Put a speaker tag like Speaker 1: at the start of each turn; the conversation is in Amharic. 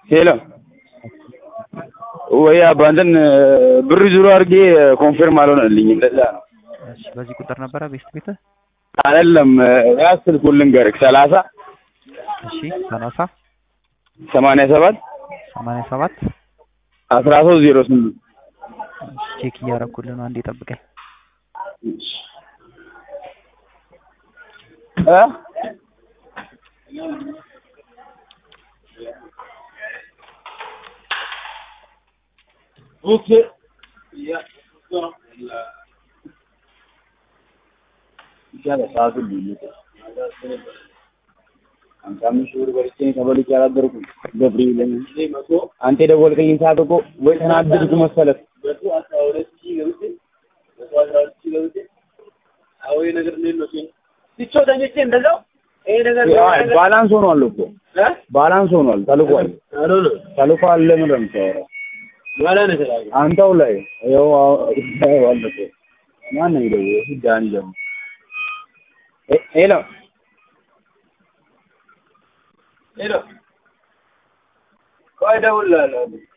Speaker 1: ሄሎ ወይ አባ እንትን ብር ዙሮ አድርጌ ኮንፊርም አልሆነልኝም። ለዛ ነው
Speaker 2: እሺ በዚህ ቁጥር ነበረ ቤስት ቤትህ?
Speaker 1: አይደለም ያዝ ስልኩን ልንገርህ ሰላሳ
Speaker 2: እሺ ሰላሳ
Speaker 1: ሰማንያ ሰባት
Speaker 2: ሰማንያ ሰባት
Speaker 1: አስራ ሶስት ዜሮ ስምንት
Speaker 2: ቼክ እያደረኩልህ ነው። አንዴ ጠብቀኝ።
Speaker 1: እ ኦኬ ይሻላል ሰዓቱን ልዩነት ሃምሳ አምስት ሺህ ብር በልቼ ተበልቼ አላደርኩም። ገብርኤል አንተ የደወልከኝን ሰዓት እኮ ወይ ተናደድኩ መሰለህ። ባላንስ ሆኗል እኮ ባላንስ ሆኗል። ተልኳል ተልኳል። ለምን ነው የምታወራው? አንተው ላይ ይኸው አለፈ። ማን ነው የሚደውለው? ዳኒ ደግሞ ሄሎ ሄሎ ቆይ እደውልልሃለሁ